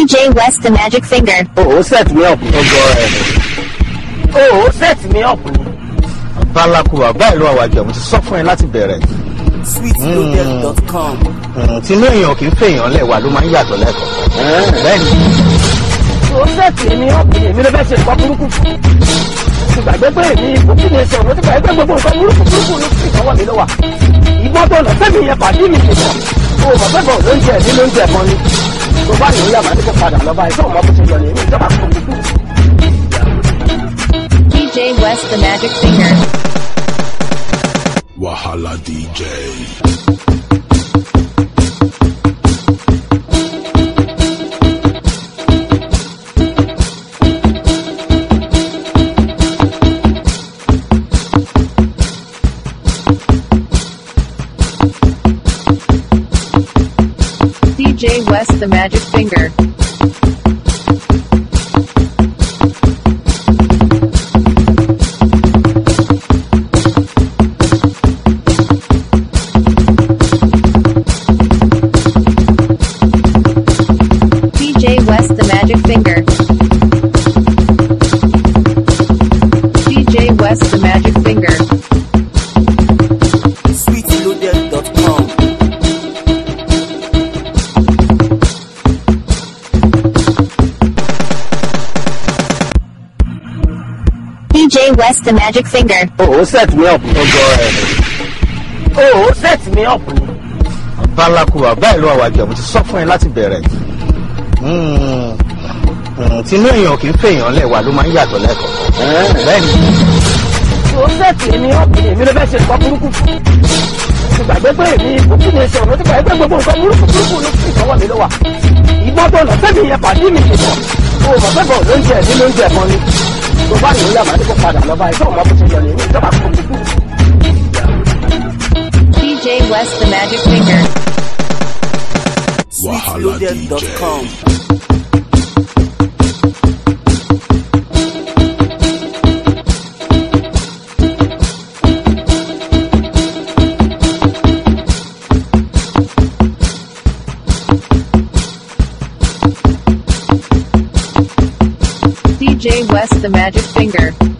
DJ West the Magic Finger. ó set me up ọgọ ẹ ó set me up ni. bálákùwà báyìí ló wà wájú ẹ mo ti sọ fún ẹ láti bẹ̀rẹ̀ sweetloaded.com. Mm, tinú èèyàn kì í fèèyàn lẹ́wà ló máa ń yàtọ̀ lẹ́kọ̀ọ́ bẹ́ẹ̀ ni ó set me up ni èmi ló fẹ́ ṣe nǹkan burúkú fún. mo gbàgbé pé èmi kò kí ni ṣe òun ti gbàgbé gbogbo nǹkan burúkú burúkú ló fi ìtọ́wọ́ mi ló wà. ìbọn tó lọ sẹ́mi yẹn pàdé mi nìkan. o mọ̀ pé bọ̀ lóúnjẹ mi lóúnjẹ kan ni. tó bá yòó yàrá ní kó padà lọ báyìí tó mọ̀ bó ṣe yọ ní èmi ìjọba kò kúkú. DJ West the Magic Finger. Wahala DJ. DJ West the Magic Finger. DJ West the Magic Finger. DJ West the Magic Finger. sweetloaded.com. DJ West the Magic Finger. ó set me up ọgọ ẹ ó set me up ni. bálákùwà báyìí ló wà wájú ẹ mo ti sọ fún ẹ láti bẹ̀rẹ̀ Mm, mm, tinú èèyàn kì í fèèyàn lẹ́wà ló máa ń yàtọ̀ lẹ́kọ̀ọ́ bẹ́ẹ̀ ni ó set me up ni èmi ló fẹ́ ṣe nǹkan burúkú fún. mo gbàgbé pé èmi kò kí ni ṣe òun ti gbàgbé gbogbo nǹkan burúkú burúkú ló fi ìtọ́wọ́ mi ló wà. ìbọn tó lọ sẹ́mi yẹn pàdé mi nìkan. o mọ̀ pé bọ̀ lóúnjẹ mi lóúnjẹ kan ni. tó bá yòó yàrá ní kó padà lọ báyìí tó mọ̀ bó ṣe yọ ní èmi ìjọba kò kúkú. DJ West the Magic Finger. Wahala DJ. sweetloaded.com. DJ West the Magic Finger.